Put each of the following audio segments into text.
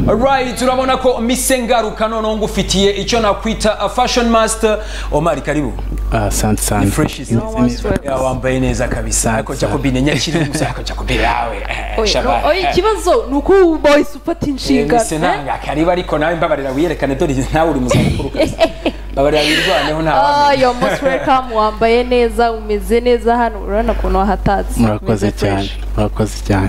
Alright, turabona ko mise ngaruka noneho ngufitiye icyo nakwita fashion master Omar karibu asante ni sana fresh is Imeze neza. Ya, wambaye neza kabisa ariko Jacobine nyakiri gusa ariko Jacobine yawe eh, Oya, shabaha, no, oya, eh. ikibazo ni uko ubu boyisi ufata Eh, inshingano mise eh? nanga karibu ariko nawe mbabarira wiyerekane dore nawe uri mu zabukuru kabisa mbabarira wirwaneho nta Ah, yo most welcome wambaye neza umeze neza hano urabona ukuntu wahatatse murakoze Umeze cyane fresh. murakoze cyane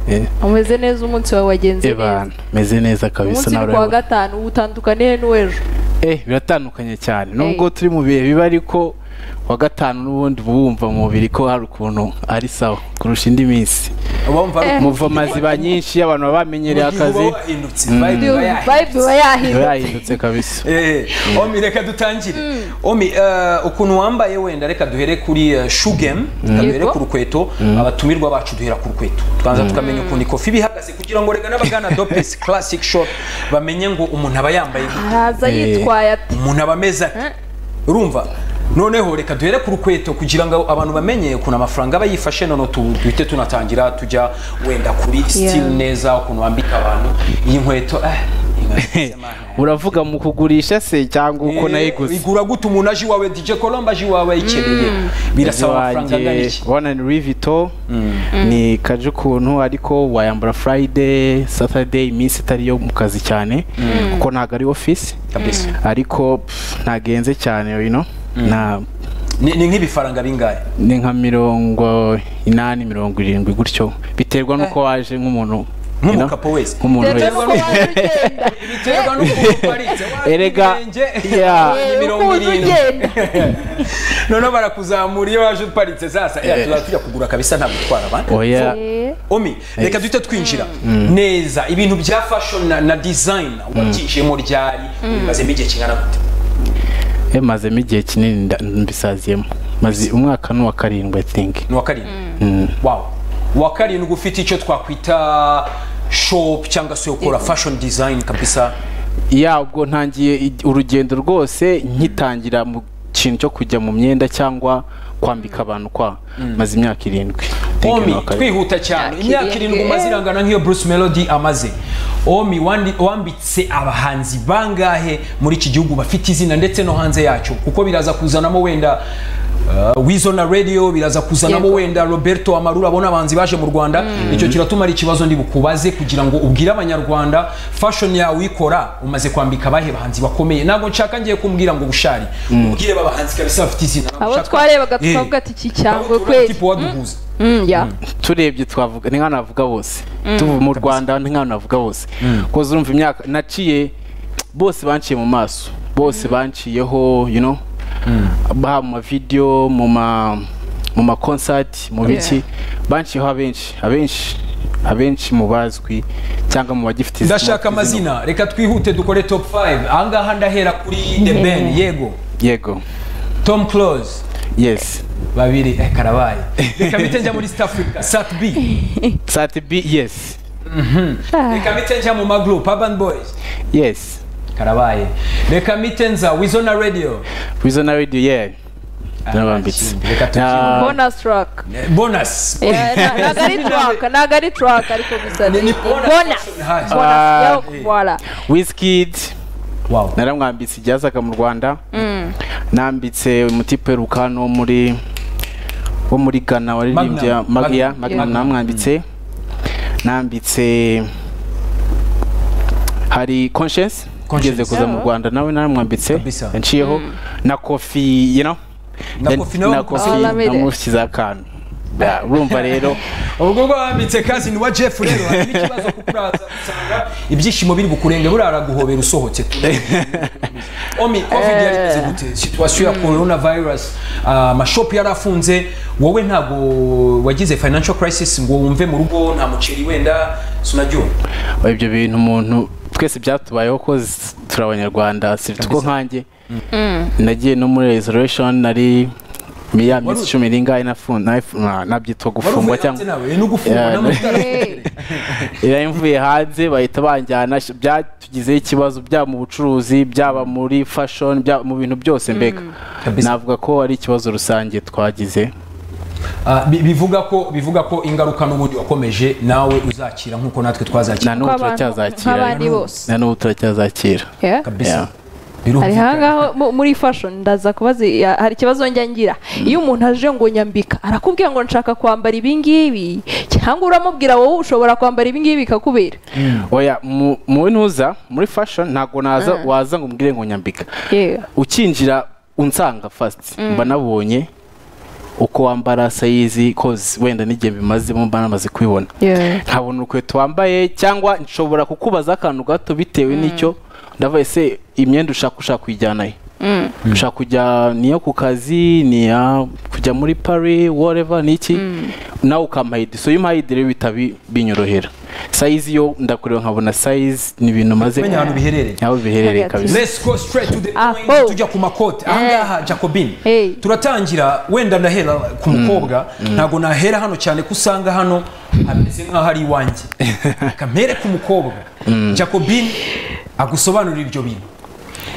Yeah. Eh, umeze neza umunsi wawe wagenze neza ebana meze neza kabisa umunsi ni nawe kuwa urabibona. gatanu uba utandukaniye n'uw'ejo eh biratandukanye cyane nubwo turi mu bihe bibi ariko wa gatanu n'ubundi uba wumva mu mubiri ko hari ukuntu ari sawa kurusha indi minsi wumva ari muva amaziba nyinshi y'abantu baba bamenyereye akazi wahindutse vibe iba yahindutse. vibe iba yahindutse biba yahindutse kabisa Eh, Omi reka dutangire Omi eh, ukuntu wambaye wenda reka duhere kuri eh, shoe game duhere Yego. ku rukweto abatumirwa bacu duhera ku rukweto tubanza tukamenya ukuntu ikofi bihagaze kugira ngo reka n'abagana dopes classic shop bamenye ngo umuntu aba yambaye gute, araza Eh. yitwaye ati umuntu aba ameze ate urumva noneho reka duhere ku rukweto kugira ngo abantu bamenye ukuntu amafaranga aba yifashe noneho tu- duhite tunatangira tujya wenda kuri style neza ukuntu wambika abantu iyi nkweto eh, iyi nkweto uravuga mu kugurisha se cyangwa uko nayiguze igura gute umuntu aje iwawe dj colombe aje iwawe ayikeneye birasaba amafaranga angana wanjye iki ubona ni Louis Vuitton ni kaje ukuntu ariko wayambara Friday Saturday iminsi itari yo mu kazi cyane kuko ntabwo ari office kabisa ariko pff, ntagenze cyane you know na Ni- ni nk'ibifaranga bingahe ni nka mirongo inani mirongo irindwi gutyo biterwa n'uko waje nk'umuntu you know, nk'umukapo wese nk'umuntu reba uko wese waje ugenda biterwa n'ukuntu uparitse waba Erega, ibirenge, yeah. waba Eh, imirongo ukuntu irindwi ugenda noneho barakuzamura iyo waje uparitse sasa eh, tuzaba tujya kugura kabisa nta gutwara abandi oya Eh, omi reka duhite twinjira neza ibintu bya fashion na, na design wabyijemo ryari bimazemo igihe kingana gute mazemo igihe kinini nda- mbisaziyemo maze umwaka n'uwa karindwi i think ni uwa karindwi wawu uwa karindwi ufite icyo twakwita shop cyangwa se ukora fashion design kabisa ya ubwo ntangiye i- urugendo rwose nkitangira mu kintu cyo kujya mu myenda cyangwa kwambika abantu kwa maze imyaka irindwi Thank you, omi Nakari. twihuta cyane Yakiriye. imyaka irindwi umaze irangana nk'iyo bruce melody amaze omi wandi- wambitse abahanzi bangahe muri iki gihugu bafite izina ndetse no hanze yacyo kuko biraza kuzanamo wenda uh, wizo na radio biraza kuzanamo Yego. wenda roberto amarura abona abahanzi baje mu rwanda icyo kiratuma ari ikibazo ndi bukubaze kugira ngo ubwire abanyarwanda fashion yawe uyikora umaze kwambika abahe bahanzi bakomeye ntabwo nshaka ngiye kumbwira ngo bushari ubwire babahanzi kabisa bafite izina ntabwo abo nshaka- twarebaga Eh. tukavuga ati iki Ntabwo cyangwa tuvuga kweri tipo waduhuza Mm, yeah. turebye twavuga ni nka navuga bose tuvuye mu rwanda ni nka navuga bose kuko urumva imyaka naciye bose banciye mu maso bose banciyeho you know ba mu mavidewo mu ma mu ma concert mu biki banciyeho abenshi abenshi abenshi mu bazwi cyangwa mu bagifite izina- ndashaka amazina reka twihute dukore top 5 ahangaha ndahera kuri the ben yego yego tom close yes babiri eh, karabaye reka bite njya muri east africa sat b sati b yes reka bite njya mu magroup urban boys yes karabaye reka bite nza wizona radio wizona radio yeah narabambitse kindi, reka Ah, bonus track Eh, bonus Yeah, na- ntabwo ari track ntabwo ari track ariko gusa Ni- ni ni bonus. bonus Hasi. bonus yo Ah, eh. voilà wizkid wow naramwambitse ibyazaga mu rwanda nambitse umutipe rukano wo muri wo muri ghana waririmbye Magnum. magia Magnum. magnum namwambitse nambitse hari conscience Conscience. ugeze kuza mu rwanda nawe naramwambitse Kabisa. yaciyeho na kofi you know Na Then- Kofi nawe na wamukoze. kofi Olamide. namushyize akantu Ya, urumva rero ubwo bwo wambitse kazi ni wa jeff rero hari n'ikibazo kuko uraza usanga ibyishimo biri bukurenge burara guhobera usohotse omi covid yari imeze gute situation ya corona virus ah, amashopu yari afunze wowe ntabwo wagize financial crisis ngo wumve mu rugo nta muceri wenda sinabyumva ibyo bintu umuntu twese byatubayeho ko z- turi abanyarwanda sibiti ko nkanjye nagiye no muri reservation nari ya minsi Wari- cumi n'ingahe nafu- nafu- na- nabyitwa wari gufungwa uvuye hanze cyangwa nawe ni ugufungwa Yeah, n'amatara Eh. iyo mvuye hanze bahita banjyana sh- byatugizeho ikibazo byaba mu bucuruzi byaba muri fashion byaba mu bintu byose mbega Kabisa. navuga ko ari ikibazo rusange twagize Ah, bi- bivuga ko bivuga ko ingaruka n'ubundi wakomeje nawe uzakira nkuko natwe na twazakira n'ubu Ko abantu turacyazakira nk'abandi bose na n'ubu turacyazakira Yeah. kabisa Yeah. birumvikana. hari hangaho mu- muri fashion ndaza kubaza ya- hari ikibazo njya ngira iyo umuntu aje ngo nyambika arakubwira ngo nshaka kwambara ibingibi cyangwa uramubwira wowe ushobora kwambara ibingibi bikakubera oya mu- mu ntuza muri fashion ntabwo naza waza ngo umbwire ngo nyambika Yeah. ukinjira unsanga fast mba nabonye uko wambara sayizi kozi wenda n'igihe bimazemo mba namaze kubibona Yeah. nkabona urukweto wambaye cyangwa nshobora kukubaza akantu gato bitewe n'icyo ndavuga ese imyenda ushaka ushaka kuyijyana he ushaka kujya niyo ku kazi niya kujya muri pari wareva niki nawe ukampayidi so iyo umpayidi rero bihita bi- binyorohera sayizi yo ndakureba nkabona sayizi ni ibintu maze Menya ahantu biherereye. aho biherereye Hariya kabisa Let's go straight to the Ah, point oh. tujya ku makote ahangaha Jacobin Hey. turatangira wenda ndahera ku mukobwa ntabwo nahera hano cyane ko usanga hano hameze nk'aho ari iwanjye reka mpere ku mukobwa Jacobin agusobanurira ibyo bintu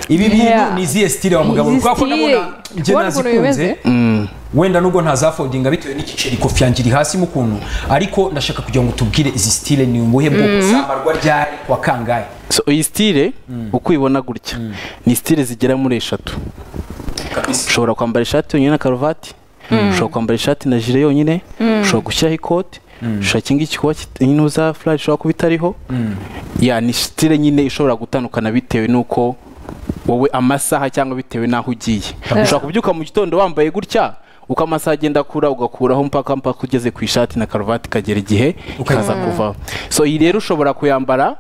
ibi bintu Yeah. ni izihe style wa mugabo Izi kuko ko style. nabona njye Kubona ukuntu nazikunze bimeze? wenda nubwo ntazafodinga bitewe n'igiceri kofi yanjye iri hasi mu kuntu ariko ndashaka kugira ngo tubwire izi style ni ubuhe bwoko zambarwa ryari wa kangahe so iyi stile uko uyibona gutya ni stile zigera muri eshatu ushobora kwambara ishati yonyine na karuvati ushobora kwambara ishati na jire yonyine ushobora gushyiraho ikoti ushobora iki ngiki kuba kit- inuza furari ishobora kuba itariho ya ni stile nyine ishobora gutandukana bitewe n'uko wowe amasaha cyangwa bitewe n'aho ugiye ushobora kubyuka mu gitondo wambaye gutya uko amasaha agenda akura ugakuraho mpaka mpaka ugeze ku ishati na karuvati ikagera igihe ikaza kuvaho so iyi rero ushobora kuyambara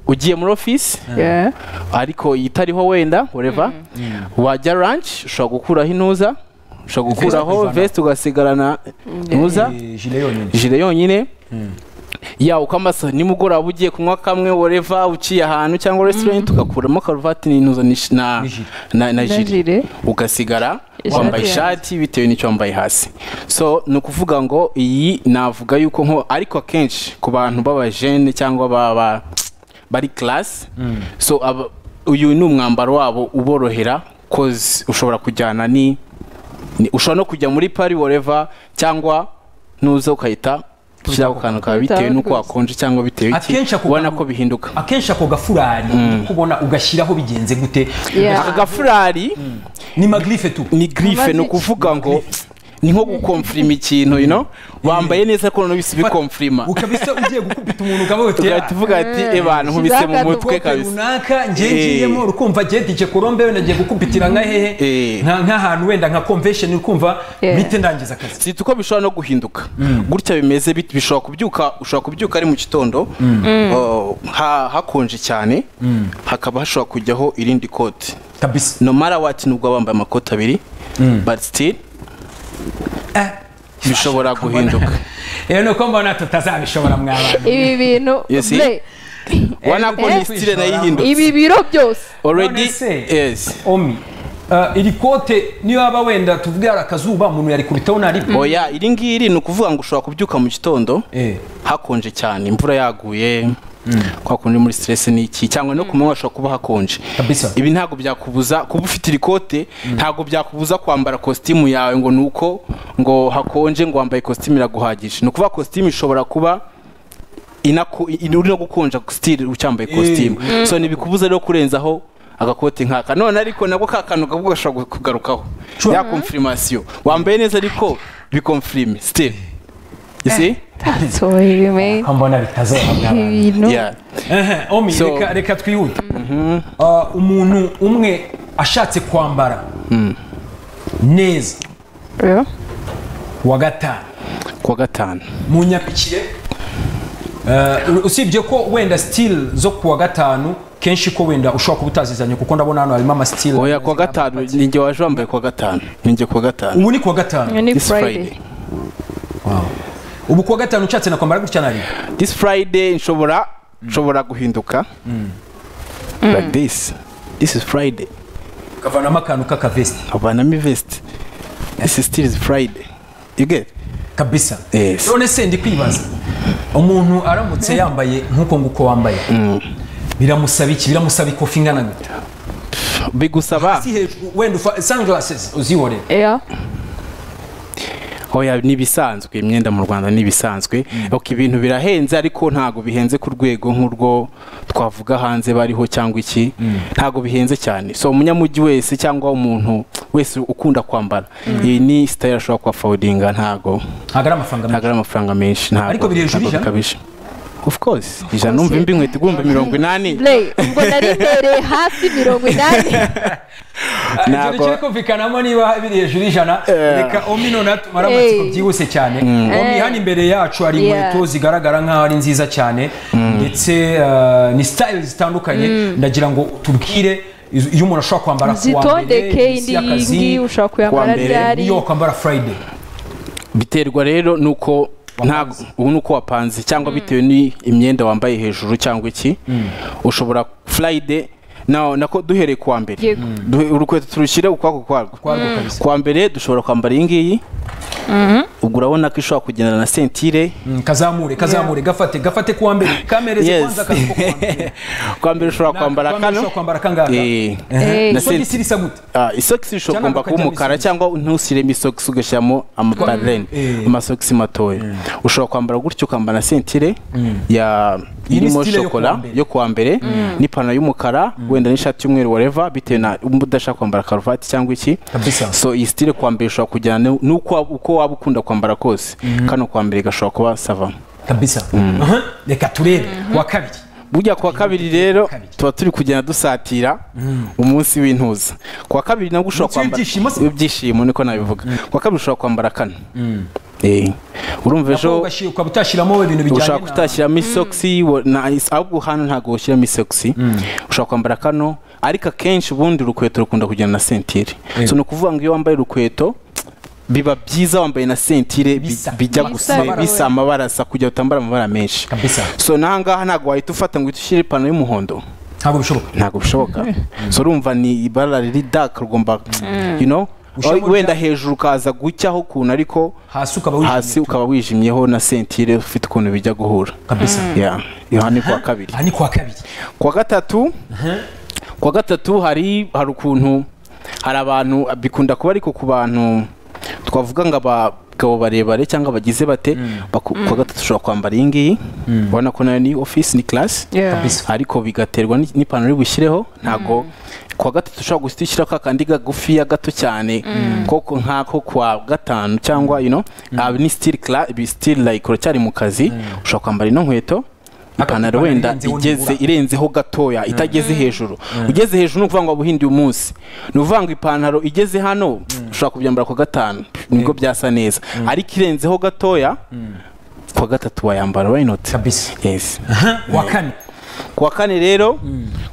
ugiye muri ofisi Yeah. ariko itariho wenda whatever wajya lunch ushobora gukuraho intuza ushobora gukuraho ukivanaho. vest ugasigarana ntuza Eh, jile yonyine jire yonyine ya uko amasaha nimugoroba ugiye kunywa kamwe whatever uciye ahantu cyangwa restaurant ugakuramo karuvati n'intuza ni- na jire. na na jire. jire ugasigara Ishati wambaye yanjye. ishati bitewe n'icyo wambaye hasi so ni ukuvuga ngo iyi navuga yuko nko ariko akenshi ku bantu b'abajene cyangwa baba bari class so aba- uyu ni umwambaro wabo uborohera kozi ushobora kujyana ni ni- ushobora no kujya muri pari whatever cyangwa nuza ukahita ushyiraho akantu kawe bitewe n'uko wakonje cyangwa bitewe Akenshi iki ako ubona kantu- ko bihinduka akenshi ako gafurari uri kubona ugashyiraho bigenze gute Yeah. aka gafurari ni magrife tu ni grife Amazi- ni ukuvuga ngo ni nko gukomfirima ikintu you know wambaye neza ko noneho bisi bikomfirima ukabisa ugiye gukubita umuntu ukavuga uti tugahita tuvuga ati abantu nkubise mu Shizaka mutwe "Ah, kabisa runaka ngiye Eh. ngiyemo ukumva gihe dije korombe wenda ngiye gukubitira nka hehe Eh. nka nk'ahantu wenda nka convention ukumva Yeah. bite ndangiza akazi si uko bishobora no guhinduka gutya bimeze bit- bishobora kubyuka ushobora kubyuka ari mu gitondo oh, ha- hakonje cyane hakaba hashobora kujyaho irindi kote kabisa no matter what nubwo baba bambaye amakoti abiri but still Eh, bishobora guhinduka rero ni uko mbona tutazabishobora mw'abantu ibi bintu You see? Ble, ubona ko Eh, ni style nayo ihindutse ibi biro byose already None se, yes omi ah, iri kote niyo waba wenda tuvuge hari akazuba umuntu yarikubitaho nta rimwe oya iri ngiri ni ukuvuga ngo ushobora kubyuka mu gitondo Eh. hakonje cyane imvura yaguye kwa kundi muri stress n'iki cyangwa no ku manywa hashobora kuba hakonje Kabisa. ibi ntabwo byakubuza kuba ufite irikote ntabwo byakubuza kwambara kositimu yawe ngo nuko ngo hakonje ngo wambaye kositimu iraguhagije ni ukuvuga kositimu ishobora kuba inako- in- uri no gukonja stili ucyambaye kositimu so ntibikubuza rero kurenzaho agakote nk'aka none ariko nabwo ka kantu gako gashobora kugarukaho Sure. ya konfirimasiyo wambaye neza ariko bikonfirime stili isi so ibi me- kambona bitazaba mw'abantu ibi bintu ya Ehe, omi So- reka, reka twihute Ah, umuntu umwe ashatse kwambara neza Yeah. wa gatanu kuwa gatanu mu nyapikire Ah, usibye ko wenda stili zo ku wa gatanu kenshi ko wenda ushobora kuba utazizanye kuko ndabona hano harimo amasitili oya kuwa gatanu ninjye waje wambaye kuwa gatanu ninjye kuwa gatanu ubu ni ku wa gatanu ni This friday Friday. ubu ku wa gatanu ushatse na kwambara gutya nari this friday nshobora nshobora guhinduka like this this is friday kavanamo akantu k'akavesiti havanamo ivesiti this is still is friday you get kabisa Yes. none se ndi kwibaza umuntu aramutse yambaye nk'uko nguko wambaye biramusaba iki biramusaba ikofi ingana gute bigusaba si hejuru wenda ufa sunglasses uzihorera Yeah. oya ni ibisanzwe imyenda mu rwanda ni ibisanzwe ok ibintu birahenze ariko ntabwo bihenze ku rwego nk'urwo twavuga hanze bariho cyangwa iki ntabwo bihenze cyane so umunyamujyi wese cyangwa umuntu wese ukunda kwambara iyi ni sitayile ashobora kuhafodinga ntabwo ntabwo ari amafaranga ntabwo menshi ari amafaranga menshi ntabwo Ariko biri hejuru y'ijana? bikabije of course ijana numva imbi inkweto igomba mirongo inani Blay, ubwo nari mbereye hafi mirongo inani ntabwo ntabwo turi kumvikanamo niba biri hejuru y'ijana reka omi noneho tumara amatsiko Hey. byihuse cyane omi hano imbere yacu hari Yeah. inkweto zigaragara nk'aho ari nziza cyane ndetse eh, ni sitayile zitandukanye ndagira ngo tubwire iz- iyo umuntu ashobora kwambara ku wa mbere zitondeke iminsi indi y'akazi, yindi ushobora kuwa kuyambara mbere, ryari niyo wakwambara friday biterwa rero nuko ntabwo ubu ni uko wapanze cyangwa bitewe n'imyenda wambaye hejuru cyangwa iki ushobora furayide nawe nako duhereye kuwa mbere Yego. Duhe- urukweto turushyire ukwako kwarwo kwarwo kabisa kuwa mbere dushobora kwambara iyi ngiyi ubwo urabona ko ishobora kugendana na sentire Mm, kazamure kazamure gafate gafate kuwa mbere kamereze Yes. kwanza akazi ko kuwa mbere kuwa mbere ushobora kwambara Kuwa mbere kano ushobora kwambara kangaka Eh, Eh. na isogisi senti- risa gute Ah, isogisi rishobora Cyangwa kugomba kuba ukajyamo umukara isogisi. cyangwa ntushyiremo isogisi ugashyiramo amabarene Eh. amasogisi matoya ushobora kwambara gutyo ukambara na sentire ya Iyi ni irimo style yo kuwa shokora mbere. yo kuwa mbere n'ipantaro y'umukara wenda n'ishati y'umweru wareva bitewe na umba udashaka kwambara karuvati cyangwa iki Kabisa. so iyi sitire kuwa mbere ushobora kujyana nu- n'uko waba- uko waba ukunda kwambara kose kano kuwa mbere gashobora kuba sava kabisa Aha, reka turebe wa kabiri burya kuwa kabiri rero kabiri. tuba turi kugenda dusatira umunsi w'intuza kuwa kabiri nabwo ushobora Umunsi kwambara w'ibyishimo se? w'ibyishimo niko nabivuga kuwa kabiri ushobora kwambara kano Eh, urumva Nako ejo ugashi- ukaba utashyiramo ibintu bijyanye ushobora na- kutashyiramo isogisi wo- na- is- ahubwo hano ntabwo washyiramo isogisi ushobora kwambara kano ariko akenshi ubundi urukweto rukunda kujyana na sentire so ni ukuvuga ngo iyo wambaye urukweto biba byiza wambaye na sentire bi- Bisa. bijya Bisa gusa amabara. bisa amabara asa kugira ngo utambara amabara menshi kabisa so n'ahangaha ntabwo wahita ufata ngo uhite ushyire ipantaro y'umuhondo ntabwo bishoboka ntabwo bishoboka so urumva ni ibara riri dark rugomba you know Ushobora- wenda hejuru ukaza gucyaho ukuntu ariko hasi ukaba wijimye. hasi ukaba wijimyeho na sentire ufite ukuntu bijya guhura kabisa Yeah. aha ni kuwa kabiri aha ni kuwa kabiri kuwa gatatu kuwa gatatu hari hari ukuntu hari abantu bikunda kuba ariko ku bantu twavuga ngo abagabo barebare cyangwa bagize bate baku- kuwa gatatu ushobora kwambara iyi ngiyi ubona ko nayo ni ofisi ni class Yeah. Kabisa. ariko bigaterwa ni- n'ipantaro iri bushyireho ntabwo kuwa gatatu ushobora guhita ushyiraho ka kandi kagufiya gato cyane koko nk'ako kuwa gatanu cyangwa you know aba ni still cla- ibi still like uracyari mu kazi ushobora kwambara ino nkweto ipantaro ipantaro wenda irenzeho igeze nibura. irenzeho gatoya itageze hejuru ugeze hejuru ni ukuvuga ngo wabuhindiye umunsi ni ukuvuga ngo ipantaro igeze hano ushobora kubyambara ku gatanu nibwo byasa neza ariko irenzeho gatoya kuwa gatatu wayambara wayinoti kabisa yes Aha, wa kane kuwa kane rero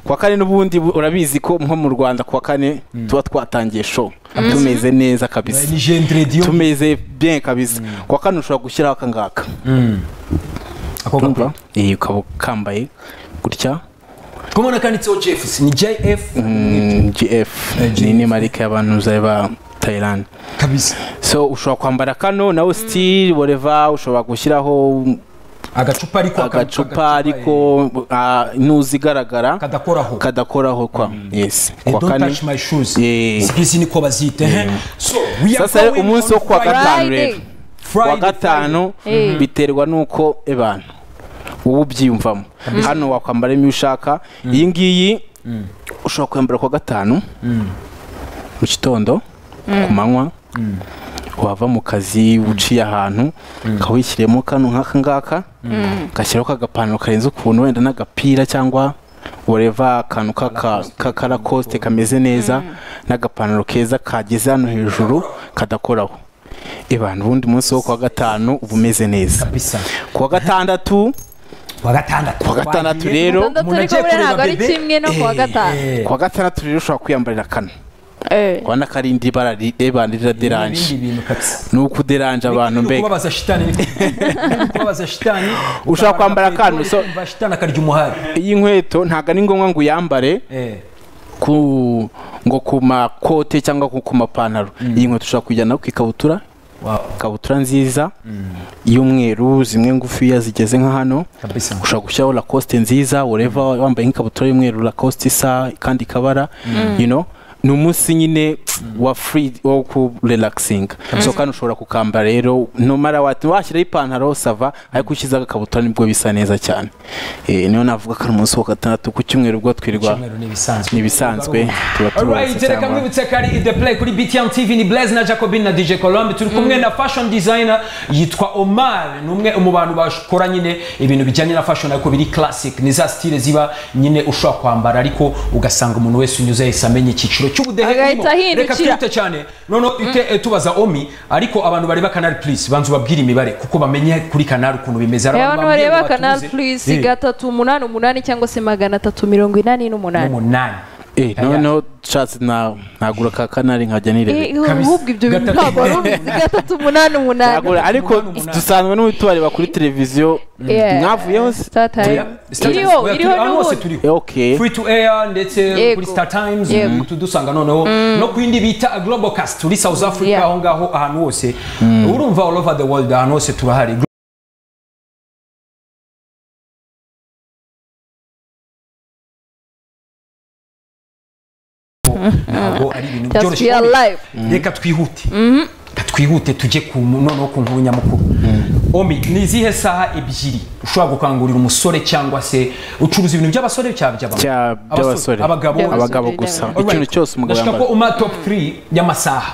kuwa kane n'ubundi bu- urabizi ko nko mu rwanda kuwa kane tuba twatangiye show tumeze neza kabisa ni gendre diyo tumeze bien kabisa kuwa kane ushobora gushyiraho akangaka ako gakora urumva iyi ukaba ukambaye gutya kumwe nakanditseho jefs ni jf Mm, gf Eh, ni GF. ni marike y'abantu zari ba thailand kabisa so ushobora kwambara kano nawe still whatever ushobora gushyiraho agacupa ariko agacupa ariko ah, ntuzi igaragara kadakoraho kadakoraho kwa yes Eh, kuwa don't kane touch my shoes Yeah. sikisi niko bazita eh. so we are sasa rero going on umunsi wo kuwa Friday. gatanu rero Friday, kuwa gatanu Friday. Eh. biterwa n'uko ebana wowe ubyiyumvamo hano wakwambara iyo ushaka iyi ngiyi ushobora kwambara kuwa gatanu mu gitondo ku manywa wava mu kazi uciye ahantu ukawushyiremo kano nk'aka ngaka ugashyiraho kagapantaro karenze ukuntu wenda n'agapira cyangwa ureva akantu k'aka- k'akarakoste kameze neza n'agapantaro keza kageze hano hejuru kadakoraho abantu ubundi munsi wo kuwa gatanu uba umeze neza kabisa kuwa gatandatu kuwa gatandatu kuwa gatandatu rero Gatandatu Umuntu ariko agiye buriya kureba ntabwo ari bebe. kimwe no kuwa gatanu Eh, kuwa gatandatu rero ushobora kwiyambarira kano Eh. urabona ko ari indi bara ri- rebana rira deranje ibindi bintu kabisa ni ukuderanje abantu Ni mbega ukubabaza shitani ni ukubabaza shitani Ushaka kwambara akantu, so- ukumva shitani akarya umuhari iyi nkweto ntabwo ari ngombwa ngo uyambare Eh, ku ngo ku makote cyangwa ku ku mapantaro iyi nkweto ushobora kujyana ku ikabutura wow, ikabutura nziza y'umweru zimwe ngufiya zigeze nka hano kabisa ushobora gushyiraho lacoste nziza ureva wambaye nk'ikabutura y'umweru lacoste isa kandi kabara you know ni umunsi nyine wa free wo kurelaxinga so kandi ushobora kukamba rero numara wati washyiraho ipantaro sava ariko ushyizeho agakabutura nibwo bisa neza cyane Eh, niyo navuga ko ari umunsi wa gatandatu ku cyumweru ubwo twirirwa Icyumweru ni ibisanzwe. n'ibisanzwe tuba Alright, turuhutse reka cyangwa mwibutse ko ari The Play kuri BTM TV ni Blaise na Jacobin na DJ Colombe turi kumwe na fashion designer yitwa Omar ni umwe mu bantu bakora nyine ibintu bijyanye na fashion ariko biri classic ni za style ziba nyine ushobora kwambara ariko ugasanga umuntu wese unyuze yahise amenya icyiciro cy'ubudehe Agahita urimo. reka ahindukira. twihute cyane noneho ite eh, tubaza Omi ariko abantu bareba Canal Plus banzu babwire imibare kuko bamenye kuri Canal ukuntu bimeze hari abantu bambwiye ngo bareba kanari batuze. purisi Eh, gatatu umunani umunani cyangwa se magana atatu mirongo inani n'umunani umunani Eh, noneho nshatse na- nagura ka kanari nkajya Eh, nirebe kabisa. ahubwo ibyo bintu Gatatu ntabwo ari umunani. uruzi gatatu umunani umunani Nagura, ariko umunani, umunani. dusanzwe n'ubu tubareba kuri televiziyo Yeah. mwavuyeho se Star Time. Oya, Star Times, iriho oya, turi- iriho ahantu hose n'ubundi turiho Eh, okay free to air ndetse Yego. kuri star times Yego. uhita dusanga noneho no ku yindi bita global cast turi south africa Yeah. aho ngaho ahantu hose urumva all over the world ahantu hose turahari ntabwo ari ibintu just byoroshye be alive reka twihute reka twihute tujye ku noneho ku nkuru nyamukuru omi ni izihe saha ebyiri ushobora gukangurira umusore cyangwa se ucuruza ibintu by'abasore cyangwa Cya- by'abagabo by'abasore abagabo By'abasore. abagabo gusa Alright. ikintu cyose umugabo Ndashaka yambara ko uma top 3 y'amasaha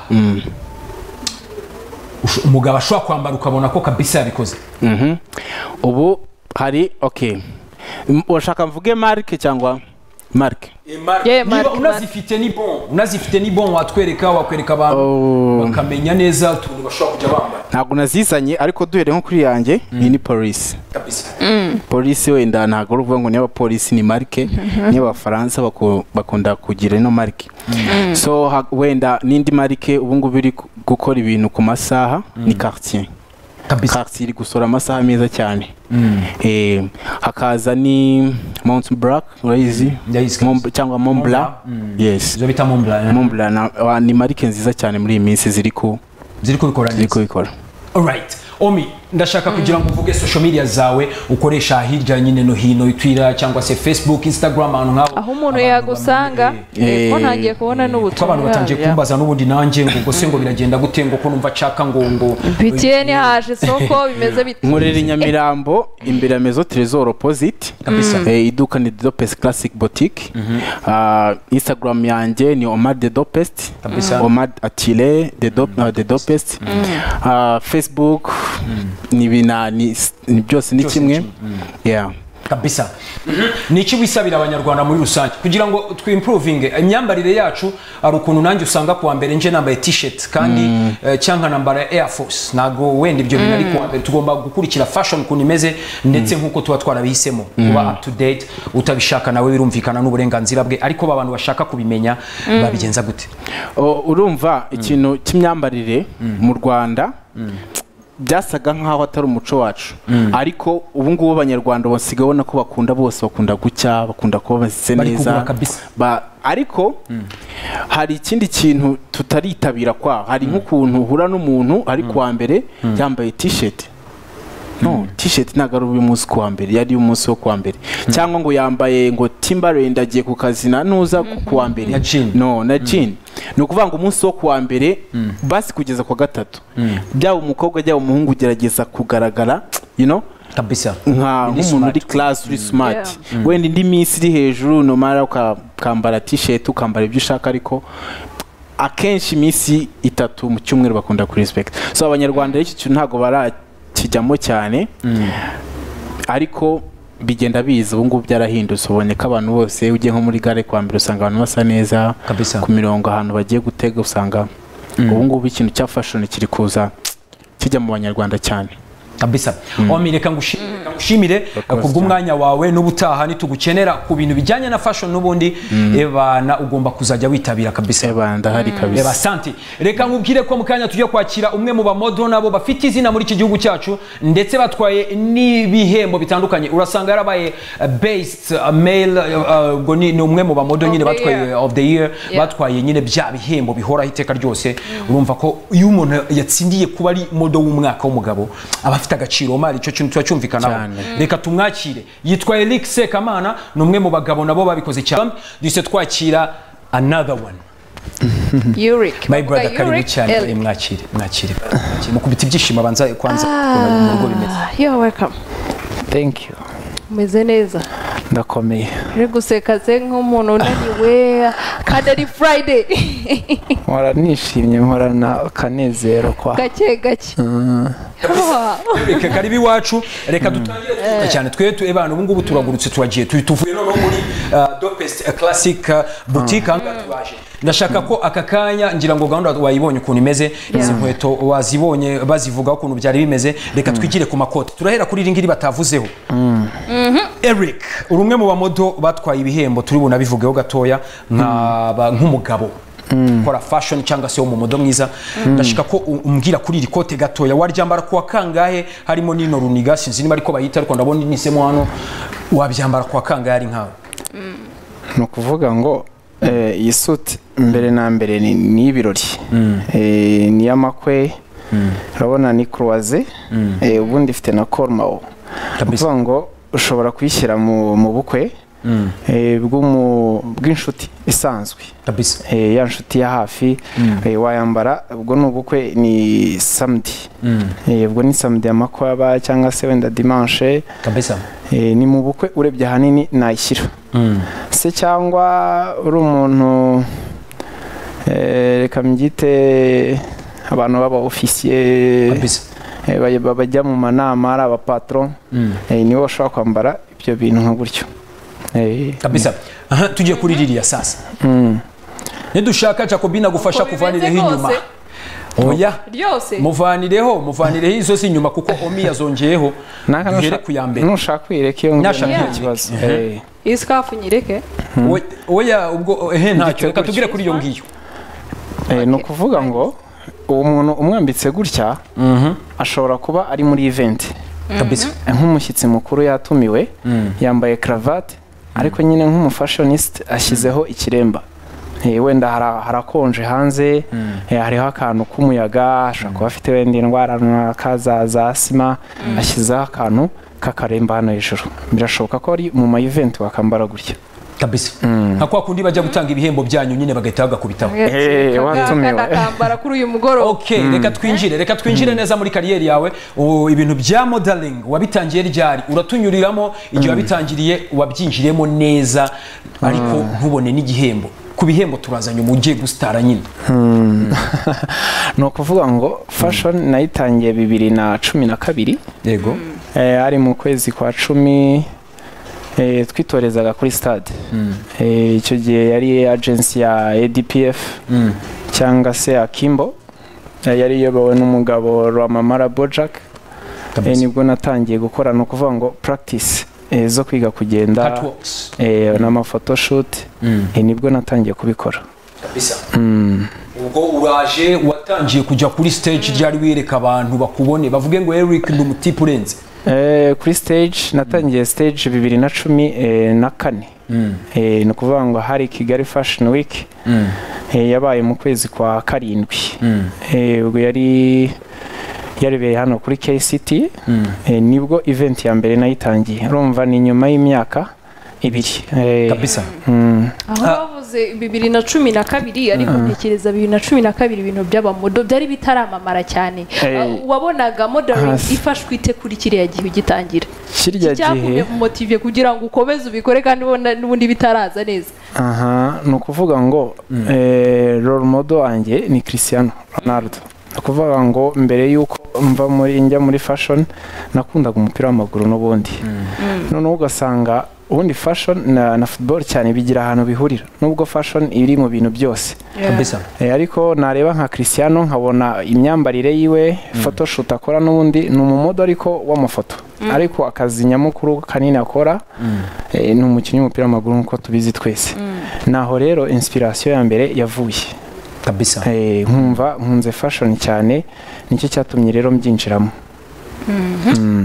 Usho- umugabo ashobora kwambara ukabona ko kabisa yabikoze Mhm. ubu hari okay M- urashaka mvuge marike cyangwa marike Yeah, niba Mark, unazifite ni bon unazifite ni bon watwereka wakwereka abantu Oh. bakamenya neza utuntu bashobora kujya bambara ntabwo nazizanye ariko duhere nko kuri yanjye iyi ni polisi kabisa polisi wenda ntabwo ari ukuvuga ngo niyo abapolisi ni marike niyo abafaransa baku- bakunda kugira ino marike so ha- wenda n'indi marike ubu ngubu iri gu- gukora ibintu ku masaha ni quartier kabisa Cartier iri gusora amasaha meza cyane Eh, hakaza ni mount black urayizi Ndayizi Mont- kabisa. cyangwa mont blanc yes izo bita mombla mont blanc na- wa- ni marike nziza cyane muri iyi minsi ziri ku ziri kubikora ziri neza kubikora Alright. Omi, ndashaka kugira ngo uvuge social media zawe ukoresha hirya nyine no hino Twitter cyangwa se Facebook, Instagram ahantu nk'aho. aho umuntu abantu yagusanga bamenye. Eh, ko ntangiye kubona kuko abantu n'ubutumwa batangiye bya- kumbaza n'ubundi nanjye ngo ubwo se ngo biragenda gute ngo ko numva nshaka ngo ngo bitiyeni haje soko bimeze bite nkorera i nyamirambo imbere ya mezo trésor opposite Kabisa. Eh, iduka ni dopes classic boutique Ah, instagram yanjye ni omar de dopest Kabisa. omar atile de Dop- ah, de dopest Ah, facebook ni bina- ni s- ni byose ni Byose ni kimwe kimwe. yeah kabisa ni iki wisabira abanyarwanda muri rusange kugira ngo twimprovinge imyambarire yacu hari ukuntu nanjye usanga kuwa mbere nje nambaye t-shirt kandi eh, cyangwa nambara air force ntabwo wenda ibyo bintu ari kuwa mbere tugomba gukurikira fashion ukuntu imeze ndetse nk'uko tuba twarabihisemo kuba up to date utabishaka nawe birumvikana n'uburenganzira bwe ariko ba bantu bashaka kubimenya babigenza gute O- urumva ikintu cy'imyambarire mu rwanda byasaga nk'aho atari umuco wacu ariko ubu ngubu abanyarwanda basigaye ubona ko bakunda bose bakunda gucya bakunda kuba bazitse Bari neza kugura kabisa. Ba- ariko hari ikindi kintu tutaritabira kwaho hari nk'ukuntu uhura n'umuntu ari kuwa mbere yambaye t-shirt no t-shirt ntabwo ari umunsi kuwa mbere yari umunsi wo kuwa mbere cyangwa ngo yambaye ngo Timberland agiye ku kazi na nuza ku- kuwa mbere Na jean. no na jean ni ukuvuga ngo umunsi wo kuwa mbere basi kugeza ku wa gatatu byaba umukobwa byaba umuhungu ugerageza kugaragara you know kabisa nka Uri nk'umuntu smart. uri class uri smart wenda indi minsi iri hejuru numara ukambara t-shirt ukambara ibyo ushaka ariko akenshi iminsi itatu mu cyumweru bakunda ku respect so abanyarwanda rero iki kintu ntabwo barakijyamo cyane ariko bigenda biza ubu ngubu byarahindutse ubonye ko abantu bose ugiye nko muri gare kwa mbere usanga abantu basa neza Kabisa. ku mirongo ahantu bagiye gutega usanga ubu ngubu ikintu cya fashion kiri kuza kijya mu banyarwanda cyane kabisa omi reka ngushi- reka ngushimire course, kubw'umwanya wawe n'ubutaha nitugukenera ku bintu bijyanye na fashion n'ubundi ebana ugomba kuzajya witabira kabisa eba ndahari kabisa Eba santi reka nkubwire ko mu kanya tujya kwakira umwe mu bamodo nabo bafite izina muri iki gihugu cyacu ndetse batwaye n'ibihembo bitandukanye urasanga yarabaye uh, based uh, male uh, ubwo ni ni umwe mu bamodo Of nyine the batwaye year. of the year Yeah. batwaye nyine bya bihembo bihoraho iteka ryose urumva ko iyo umuntu yatsindiye kuba ari modo w'umwaka w'umugabo aba afite agaciro mari icyo kintu tuba cyumvikanaho Cyane. reka tumwakire yitwa Eric Sekamana ni umwe mu bagabo nabo babikoze cyane duhise twakira another one yuric my brother karibu cyane Eh, mwakire mwakire mwakire. mukubita ibyishimo abanza kwanza kubona mu rugo bimeze yo welcome thank you umeze neza ndakomeye uri guseka se nk'umuntu unaniwe kandi ari friday mpora nishimye mporana akanezero kwa gake gake Ah, reka karibu iwacu reka dutangire tuvuge cyane twe tu ebana ubu ngubu turagurutse turagiye tu- tuvuye noneho muri uh, dopest uh, classic uh, boutique aha ngaha turaje ndashaka ko aka kanya ngira ngo gahunda wayibonye ukuntu imeze izi nkweto wazibonye bazivugaho ukuntu byari bimeze reka twigire ku makoti turahera kuri iri ngiri batavuzeho eric uri umwe mu bamodo batwaye ibihembo turi bunabivugeho gatoya nka ba- nk'umugabo ukora fashion cyangwa se wo mu modo mwiza ndashaka ko u- umbwira kuri iri kote gatoya waryambara kuwa kangahe harimo n'ino runiga sinzi niba ariko bayita ariko ndabona inisemo hano wabyambara kuwa kangahe ari nkawe ni ukuvuga ngo eh, iyi suti mbere na mbere ni- ni ibirori Eh, ni iy'amakwe urabona ni kuruwaze Eh, ubundi ifite na korumawo Kabisa. ukuvuga ngo ushobora kuyishyira mu mu bukwe eh, bw'umu- bw'inshuti isanzwe kabisa eh, ya nshuti ya hafi eh, wayambara ubwo ni ubukwe ni samedi Eh, ubwo ni samedi amakwaba cyangwa se wenda dimanche kabisa Eh, ni mu bukwe urebye ahanini nayishyira se cyangwa uri umuntu eh, reka mbyite abantu baba ofisiye kabisa eh, baj- bajya mu manama ari abapatron eh, nibo bashobora kwambara ibyo bintu nka gutyo Eh, kabisa aha tugiye kuri ririya sasa mm. nidushaka jacobi nagufasha Uko bimeze kuvanireho inyuma kose. oya ryose muvanireho muvanireho izo si inyuma kuko omi yazongeyeho Naka duhere nusha- ku ya mbere nushaka uyireka iyo ngiyo Nyashaka nta uyireke. kibazo Eh. iyi sikafu nyireke We- oya ubwo ehe ntacyo reka gutyo. tubwire kuri iyo ngiyo Eh, ni ukuvuga ngo uwo muntu umwambitse gutya ashobora kuba ari muri event kabisa nk'umushyitsi mukuru yatumiwe yambaye cravat ariko nyine nk'umufashionist ashyizeho ikiremba Eh, wenda hara- harakonje hanze eh, hariho akantu k'umuyaga ashobora kuba afite wenda indwara runaka za za asima ashyizeho akantu k'akaremba hano hejuru birashoboka ko ari mu ma event wakambara gutya kabisa nka kwa kundi bajya gutanga ibihembo byanyu nyine bagahita bagakubitaho Eh, watumiwe. akambara kuri uyu mugoroba okay reka twinjire reka twinjire neza muri kariyeri yawe O, ibintu bya modeling wabitangiye ryari uratunyuriramo igihe wabitangiriye wabyinjiremo neza ariko ntubone n'igihembo ku bihembo turazanye umujye gusitara nyine ni ukuvuga ngo fashion nayitangiye bibiri na cumi na kabiri yego Eh, ari mu kwezi kwa cumi eh, twitorezaga kuri stade Eh, icyo gihe yari agency ya adpf cyangwa se akimbo Eh, yari iyobowe n'umugabo rwamamara bojack Eh, kabisa nibwo natangiye gukora ni ukuvuga ngo practice eh, zo kwiga kugenda catwalks eh, n'amafotoshoot Eh, nibwo natangiye kubikora kabisa Mm. ubwo uraje watangiye kujya kuri stage ryari wireka abantu bakubone bavuge ngo Eric ndi umutipe urenze Eh, kuri stage natangiye stage bibiri na cumi eh, na kane Eh, ni ukuvuga ngo hari kigali fashion week Eh, yabaye mu kwezi kwa karindwi Eh, ubwo yari yarebereye hano kuri kct Eh, nibwo event ya mbere nayitangiye urumva ni nyuma y'imyaka ibiri Eh, kabisa mm, aho bavuze bibiri na cumi na kabiri ariko ntekereza bibiri na cumi na kabiri ibintu by'abamodo byari bitaramamara cyane Eh. Ah, wabonaga modeling Hasi. ifashwe ite kuri kiriya gihe ugitangira kirya gihe icyakumye motive kugira ngo ukomeze ubikore kandi ubona n'ubundi bitaraza neza aha ni ukuvuga ngo eh, role model wanjye ni Cristiano Ronaldo ni ukuvuga ngo mbere y'uko mva muri njya muri fashion nakundaga umupira w'amaguru n'ubundi noneho ugasanga ubundi fashion na, na football cyane bigira ahantu bihurira nubwo fashion iri mu bintu byose kabisa Eh, ariko nareba nka Cristiano nkabona imyambarire yiwe photoshoot akora n'ubundi ni umumodo ariko w'amafoto ariko akazi nyamukuru kanini akora eh, ni umukinnyi w'umupira w'amaguru nk'uko tubizi twese naho rero inspiration ya mbere yavuye kabisa Eh, nkumva nkunze fashion cyane nicyo cyatumye rero mbyinjiramo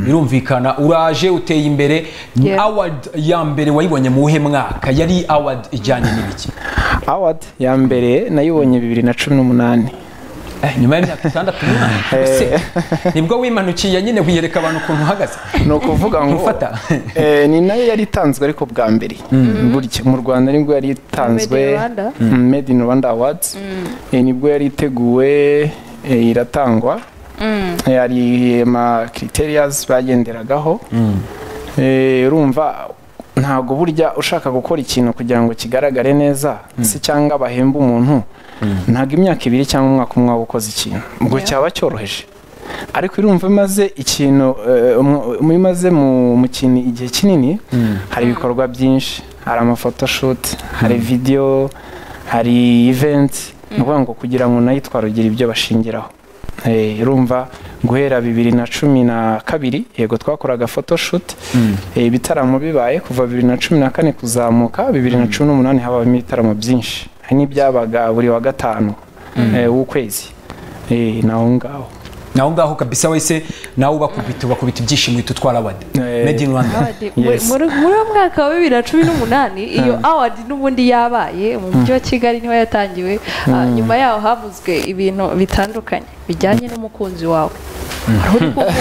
birumvikana uraje uteye imbere Yeah. award ya mbere wayibonye mu wuhe mwaka yari award ijyanye n'ibiki award ya mbere nayibonye bibiri na cumi n'umunani Eh, nyuma y'imyaka itandatu umwana ese nibwo wimanukiye nyine wiyereka abantu ukuntu uhagaze ni ukuvuga ngo Ntufata. eh, ni nayo yari itanzwe ariko bwa mbere burya mu rwanda nibwo yari itanzwe Made in Rwanda. Mm, made in rwanda awards Eh, nibwo yari iteguwe eh, iratangwa Eh, hari ama criterias bagenderagaho Eh, urumva ntabwo burya ushaka gukora ikintu kugira ngo kigaragare neza se cyangwa bahembe umuntu ntabwo imyaka ibiri cyangwa umwaka umwe waba ukoze ikintu ubwo cyaba cyoroheje ariko urumva iyo umaze ikintu eh, umu- iyo umaze mu mu kintu igihe kinini hari ibikorwa byinshi hari amafotoshoot hari videwo hari iventi ni ukuvuga ngo kugira ngo unayitwa rugira ibyo bashingiraho Eh, urumva guhera bibiri na cumi na kabiri yego twakoraga photoshoot Eh, ibitaramo bibaye kuva bibiri na cumi na kane kuzamuka bibiri na cumi n'umunani habamo ibitaramo byinshi hari n'ibyabaga buri wa gatanu eh, w'ukwezi Eh, naho ngaho naho ngaho kabisa wese nawe ubakubita ubakubita ibyishimo uhita utwara awadi Eh. made in rwanda Award. Muri Yes. muri- muri uwo mwaka wa bibiri na cumi n'umunani iyo award n'ubundi yabaye mu mujyi wa kigali niho yatangiwe Ah, nyuma yaho havuzwe ibintu bitandukanye bijyanye n'umukunzi wawe Hari uri kuvuga.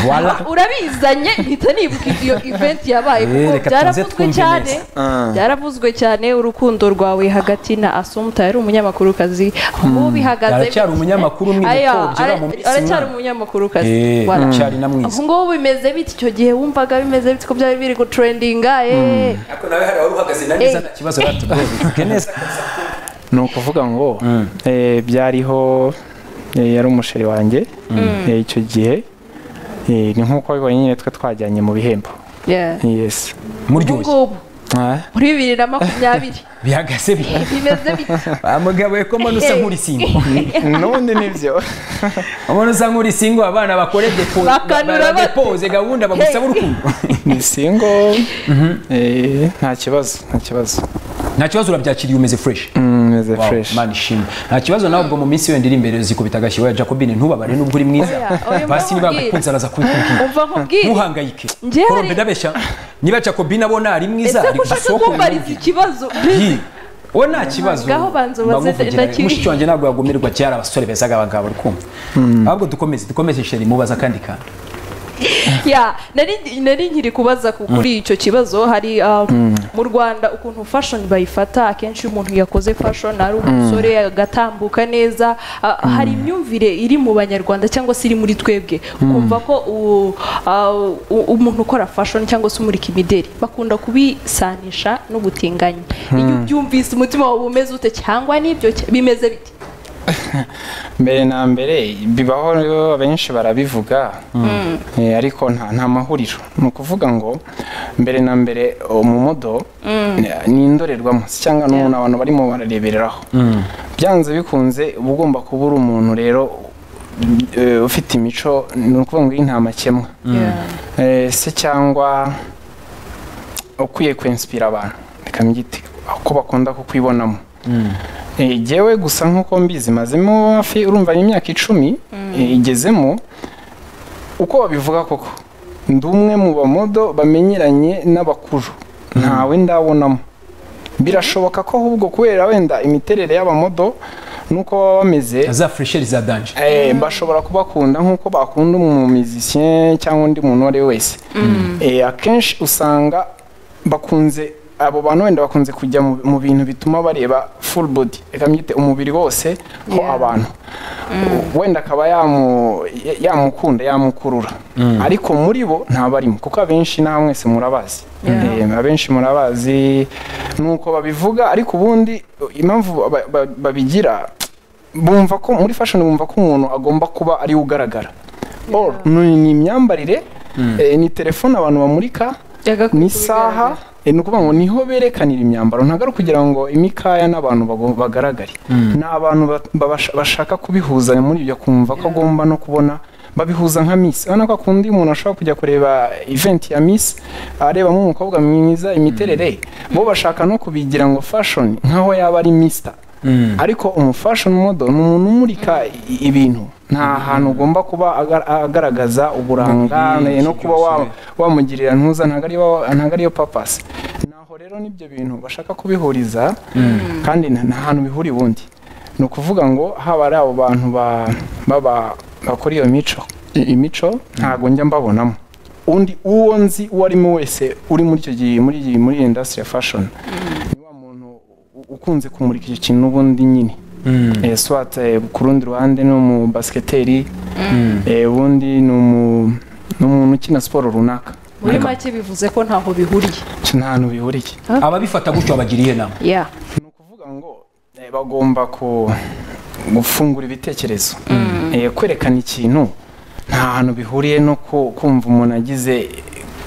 Voila. urabizanye mpita nibuka iyo event yabaye Eh, kuko reka tuze byaravuzwe twumve cyane neza. byaravuzwe cyane urukundo rwawe hagati na asumta yari umunyamakurukazi ubu bihagaze Aracyari umunyamakuru umwiriko, Aya, ugera mu minsi aracyari umwana. umunyamakurukazi Eh, Voilà. aracyari na mwiza ubu ngubu bimeze biti icyo gihe wumvaga bimeze biti ko byari biri gutrendinga eh ariko nawe hari wari uhagaze na neza, neza nta kibazo batuvuge neza ni ukuvuga ngo eh, byariho eh, yari umusheri wanjye eh, icyo gihe Eh, ni nk'uko wabibonye nyine twe twajyanye mu bihembo yeah yes ubu muryoshye ngubu Ah. muri bibiri na makumyabiri bihagaze bi bimeze biti amugabo ko mbona usa nk'urisingo n'ubundi nibyo mbona usa nk'urisingo abana bakore depoze Bakanura ba- ba- bate. depoze gahunda bagusaba urukundo ni singo eh, nta kibazo nta kibazo nta kibazo urabyakiriye umeze fresh meze Wow, fresh man ishimwe nta kibazo nawe ubwo mu minsi wenda iri imbere zikubita agashyi weya jacobine ntubabare nubwo uri mwiza Oya, oya, basi niba mbabwire. yagukunze araza kubikubwira umva nkubwire ntuhangayike Njye hari- korombe ndabeshya niba jacobine abona ari mwiza ese ari ko ushaka gusohoka kumbariza ikibazo Yi, we nta kibazo Ngaho banza ubaze bamuvugira. ndakiri. mushiki wanjye ntabwo yagumirwa kera abasore beza abangaba uri kumva ahubwo dukomeze dukomeze sheri mubaza akandi kantu ya nari nari nkiri kubaza ku- kuri icyo kibazo hari um, mu rwanda ukuntu fashion bayifata akenshi iyo umuntu yakoze fashion ari umusore agatambuka neza ah, hari imyumvire iri mu banyarwanda cyangwa se iri muri twebwe ukumva ko u- ah, u- umuntu ukora fashion cyangwa se umurika imideri bakunda kubisanisha n'ubutinganyi iyo ubyumvise umutima wawe umeze ute cyangwa n'ibyo cya- bimeze bite mbere na mbere bibaho rero benshi barabivuga Eh, ariko nta nta mahuriro ni ukuvuga ngo mbere na mbere umumodo ni indorerwamo si cyangwa ni umuntu abantu barimo barareberaho byanze bikunze uba ugomba kuba uri umuntu rero eh, ufite imico ni ukuvuga ngo iyi nta makemwa Yeah. Eh, se cyangwa ukwiye kwenspira abantu reka mbyite ko bakunda kukwibonamo Eh, jyewe gusa nk'uko mbizi mazemo hafi urumva ni imyaka icumi eh, igezemo uko babivuga koko ndi umwe mu bamodo bamenyeranye n'abakuru ntawe ndabonamo birashoboka ko ahubwo kubera wenda imiterere y'abamodo n'uko baba bameze za fresheri za danje Eh, bashobora kubakunda nk'uko bakunda umumizisiye cyangwa undi muntu uwo ari we wese Eh, akenshi usanga bakunze abo bantu wenda bakunze kujya mu- mu bintu bituma bareba full body reka mbyite umubiri wose ho Yeah. abantu wenda akaba yamu- ya- yamukunda yamukurura ariko muri bo ntabarimo kuko abenshi nta mwese murabazi Yeah. Eh, abenshi murabazi nuko babivuga ariko ubundi impamvu ba- ba- babigira bumva ko muri fashion bumva ko umuntu agomba kuba ariwe ugaragara Or, ni ni imyambarire eh, ni telefone abantu bamurika Yagakwiye ni isaha eh, ni ukuvuga ngo niho berekanira imyambaro ntabwo ari ukugira ngo imikaya n'abantu bago- bagaragare ni abantu ba- babasha- bashaka kubihuza muri ibyo kumva ko agomba no kubona babihuza nka miss urabona ko akunda iyo umuntu ashobora kujya kureba event ya miss arebamo umukobwa mwiza imiterere bo bashaka no kubigira ngo fashion nkaho yaba ari mister ariko umufashion model ni umuntu umurika i- ibintu nta hantu ugomba kuba agar- agaragaza uburanga Umubiri, no kuba wa- wamugirira ntuza ntabwo ariyo ntabwo ariyo papasi naho rero n'ibyo bintu bashaka kubihuriza kandi nta nta hantu bihuriye ubundi ni ukuvuga ngo haba ari abo bantu ba- baba- bakora iyo mico i- imico ntabwo njya mbabonamo undi uwo nzi uwo arimo wese uri muri icyo gihe muri iyi muri iyi indasitiri ya fashoni ni wa muntu u- ukunze kumurika icyo kintu n'ubundi nyine Eh, swat eh, ku rundi ruhande ni umu basiketeri eh, ubundi ni umu- ni umuntu ukina siporo runaka muri make bivuze ko ntaho bihuriye Icyo nta hantu bihuriye ababifata gutyo babagiriye inama yeah. ni ukuvuga ngo eh, bagomba ku- gufungura ibitekerezo Eh, kwerekana ikintu nta hantu bihuriye no ku- kumva umuntu agize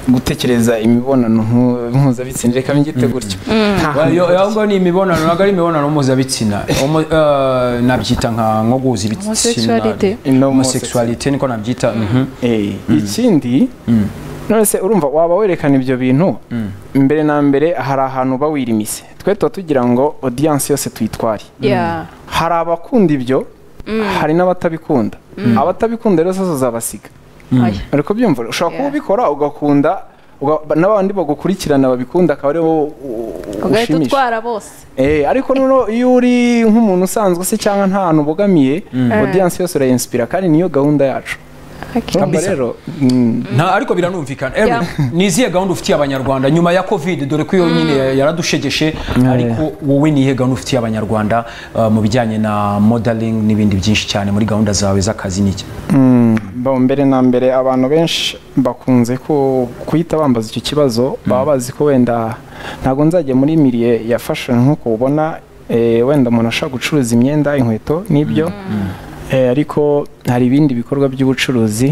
gutekereza imibonano mpu- mpuzabitsina reka ngite gutyo Nta hantu Yo- bihuriye. yo ngo ni imibonano ntabwo ari imibonano mpuzabitsina Homo- eh, nabyita nka nko guhuza ibitsina Homosexualité. Ino homosexuality niko nabyita mhm. Eh, ikindi nonese urumva waba werekana ibyo bintu mbere na mbere hari ahantu uba wirimise twe tuba tugira ngo odiyanse yose tuyitware Yeah. hari abakunda ibyo hari n'abatabikunda abatabikunda rero zose zabasiga Aya. uri kubyumva ushobora kuba Yeah. ubikora ugakunda uga- n'abandi bagukurikirana babikunda akaba ari wowe u- u- ugahita ushimisha utwara bose Eh, ariko noneho iyo uri nk'umuntu usanzwe se cyangwa nta hantu ubogamiye odiyanse yose urayinsipira kandi niyo gahunda yacu Okay. Urumva rero mm, nta ariko biranumvikana Erwin, Yeah. ni izihe gahunda ufitiye abanyarwanda nyuma ya covid dore ko iyo nyine yaradushegeshe ariko wowe ni iyihe gahunda ufitiye abanyarwanda eh, mu bijyanye na modeling n'ibindi byinshi cyane muri gahunda zawe z'akazi n'iki Bon, mbere na mbere abantu benshi bakunze ku- kuhita bambaza icyo kibazo baba bazi ko wenda ntabwo nzajya muri miliye ya fashion nk'uko ubona eh, wenda umuntu ashobora gucuruza imyenda inkweto n'ibyo Eh, ariko hari ibindi bikorwa by'ubucuruzi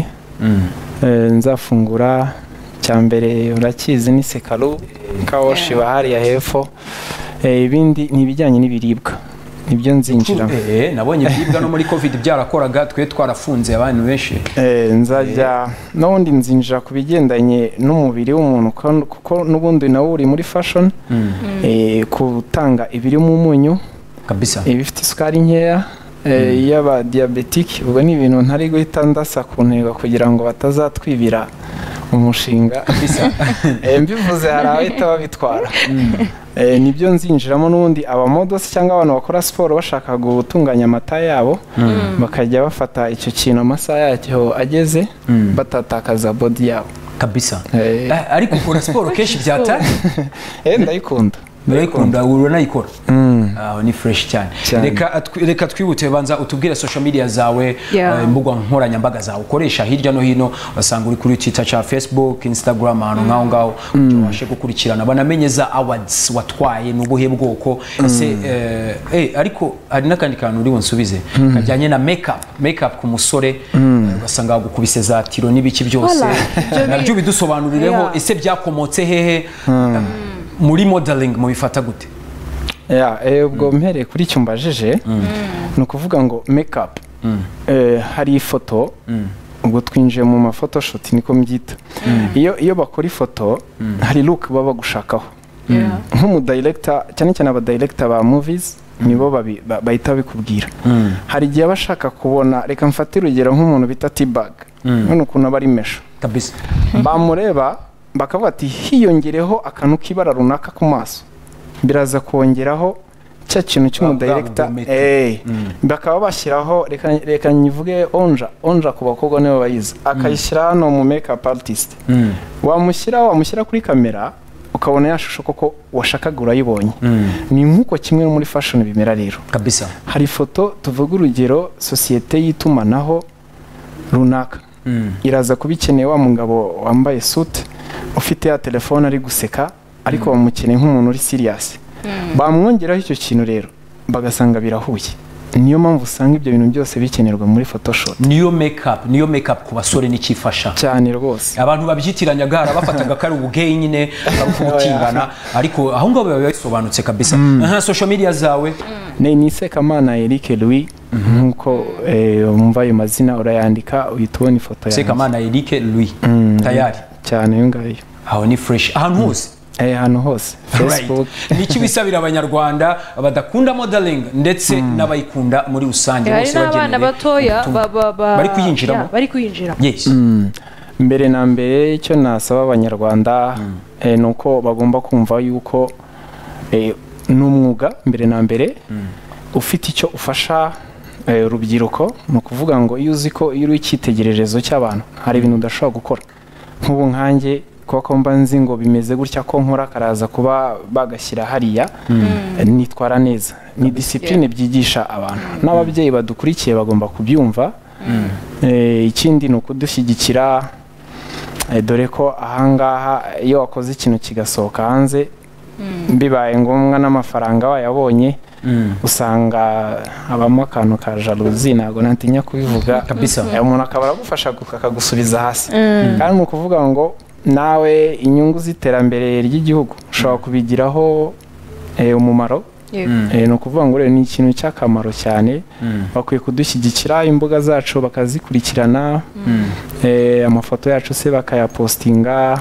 Eh, nzafungura cya mbere urakizi ni sekaru kawoshi bahariya hepfo Eh, ibindi ni ibijyanye n'ibiribwa nibyo nzinjiramo Eh, nabonye ibiribwa no muri covid byarakoraga twe twarafunze abantu benshi Eh, nzajya n'ubundi nzinjira ku bigendanye n'umubiri w'umuntu kon- kuko n'ubundi nawo uri muri fashion eh, gutanga ibirimo umunyu kabisa ibifite isukari nkeya eh, y'abadiyabetike ubwo ni ibintu ntari guhita ndasa ku ntego kugira ngo batazatwibira umushinga Eh, mbivuze hari abahita babitwara Eh, nibyo nzinjiramo n'ubundi abamodosi cyangwa abantu bakora siporo bashaka gutunganya amata yabo bakajya bafata icyo kintu amasaha yacyo ageze batatakaza bodi yabo kabisa Eh, Eh, ariko ukora siporo kenshi byata eh, ndayikunda urayikunda uranayikora Mm. aho ni fresh cyane Cyane. reka atwi- reka twihute banza utubwire social media zawe Yeah. eh, imbuga nkoranyambaga zawe ukoresha hirya no hino basanga uri kuri twitter cya facebook instagram ahantu nk'aho ngaho kugira ubashe gukurikirana banamenye za awards watwaye ni ubuhe bwoko ese eh, eh, ariko hari n'akandi kantu uri bunsubize kajyanye na makeup makeup ku musore eh, ugasanga bagukubise za tiro n'ibiki byose Wala, ibyo ni- nabyo bidusobanurireho Yeah. ese byakomotse hehe muri modeling mubifata gute Ya, eh, ubwo mpereye kuri icyo mbajije ni ukuvuga ngo make up Eh, hari ifoto ubwo twinjiye mu mafotoshoti niko mbyita iyo iyo bakora ifoto hari look baba bagushakaho Yeah. nk'umudirekita cyane cyane abadirekita ba movies nibo babi- ba- bahita babikubwira hari igihe aba ashaka kubona reka mfate urugero nk'umuntu bita t-bag none ukuntu aba ari mesho kabisa bamureba bakavuga ati hiyongereho akantu k'ibara runaka ku maso biraza kongeraho cya kintu cy'umudirekita Bwa- bwa- bwa- Eh, bakaba bashyiraho reka reka nyivuge onja onja ku bakobwa nibo bayizi akayishyira hano mu makeup artist wamushyira wamushyira kuri kamera ukabona ya shusho koko washakaga urayibonye ni nk'uko kimwe no muri fashion bimera rero kabisa hari ifoto tuvuga urugero sosiyete y'itumanaho runaka iraza kuba ikeneye wa mugabo wambaye suti ufite ya telefone ari guseka ariko bamukeneye nk'umuntu uri siriyasi bamwongeraho icyo kintu rero bagasanga birahuye niyo mpamvu usanga ibyo bintu byose bikenerwa muri photoshop niyo makeup niyo makeup ku basore nikifasha cyane rwose abantu babyitiranyagara bafataga ko ari ubweyi nyine bakutingana ariko aho ngaho biba bisobanutse kabisa nka social media zawe ni ni sekamana eric louis nk'uko eh, wumva ayo mazina urayandika uhita ubona ifoto yanjye sekamana eric louis tayari cyane iyo ngayo aho ni fresh ahantu hose Eh, ahantu hose facebook Right. niki wisabira abanyarwanda badakunda modeling ndetse n'abayikunda muri rusange hari bose n'abana bagenewe batoya ubutumwa. ba- ba- ba- bari kuyinjiramo yeah, bari kuyinjiramo yes mbere na mbere icyo nasaba abanyarwanda eh, ni uko bagomba kumva yuko eh, ni umwuga mbere na mbere ufite icyo ufasha eh, urubyiruko ni ukuvuga ngo iyo uzi ko iyo uri icyitegererezo cy'abantu hari ibintu udashobora gukora nk'ubu nkanjye kuba ko mba nzi ngo bimeze gutya ko nkora karaza kuba bagashyira hariya eh, nitwara neza ni disipurine byigisha abantu n'ababyeyi badukurikiye bagomba kubyumva Eh, ikindi ni ukudushyigikira Eh, dore ko ahangaha iyo wakoze ikintu kigasohoka hanze bibaye ngombwa n'amafaranga wayabonye usanga habamo akantu ka jaluzi ntabwo natinya kubivuga Kabisa. Eh, umuntu akaba aragufasha gu- akagusubiza hasi kandi ni ukuvuga ngo nawe inyungu z'iterambere ry'igihugu ushobora kubigiraho eh, umumaro Eh, ni ukuvuga ngo rero ni ikintu cy'akamaro cyane bakwiye kudushyigikira imbuga zacu bakazikurikirana eh, amafoto yacu se bakayapostinga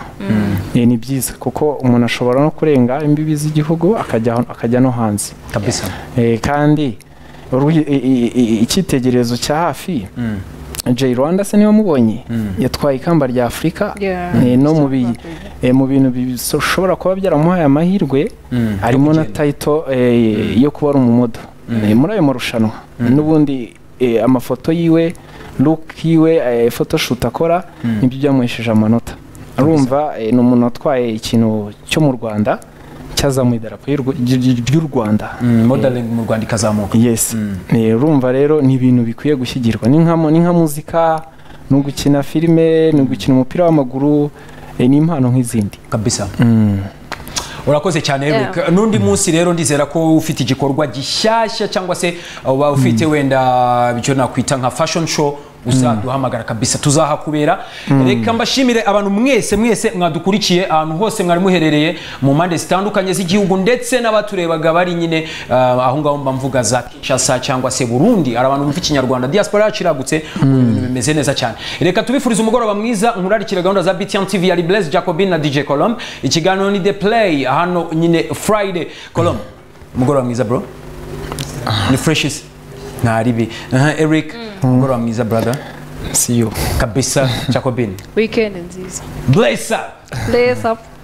Eh, ni byiza kuko umuntu ashobora no kurenga imbibi z'igihugu akajya akajya no hanze kabisa Eh, kandi uru- i- i- i- icyitegererezo cya hafi Jay Rwanda se niwe mubonye yatwaye ikamba rya Afurika eh, no mu bi- eh, mu bintu bishobora kuba byaramuhaye amahirwe harimo na tayito yo kuba ari umumodo Eh, muri ayo marushanwa n'ubundi eh, amafoto yiwe look yiwe eh, photoshoot akora nibyo byamuhesheje amanota arumva eh, ni umuntu watwaye ikintu cyo mu rwanda cyazamuye idarapo y'u Rw- ry- ry- ry'u rwanda modeling mu rwanda ikazamuka yes Eh, urumva rero ni ibintu bikwiye gushyigirwa ni nka mu- ni nka muzika ni ugukina filime ni ugukina umupira w'amaguru eh, ni impano nk'izindi kabisa urakoze cyane Eric n'undi munsi rero ndizera ko ufite igikorwa gishyashya cyangwa se uba ufite wenda icyo nakwita nka fashion show uzaduhamagara kabisa tuzahakubera reka mbashimire abantu mwese mwese mwadukurikiye ahantu hose mwari muherereye mu mpande zitandukanye z'igihugu ndetse n'abaturebaga bari nyine ah, aho ngaho mba mvuga za kinshasa cyangwa se burundi hari abantu bumva ikinyarwanda diaspora yacu iragutse ibintu bimeze neza cyane reka tubifurize umugoroba mwiza nkurarikire gahunda za btn tv yari blaise jacobin na dj colombe ikiganiro ni the play hano nyine friday colombe umugoroba mwiza bro ni freshis ntaribi Aha, eric umugoroba mwiza brother see you kabisa jacobin weekend nziza blaise lace up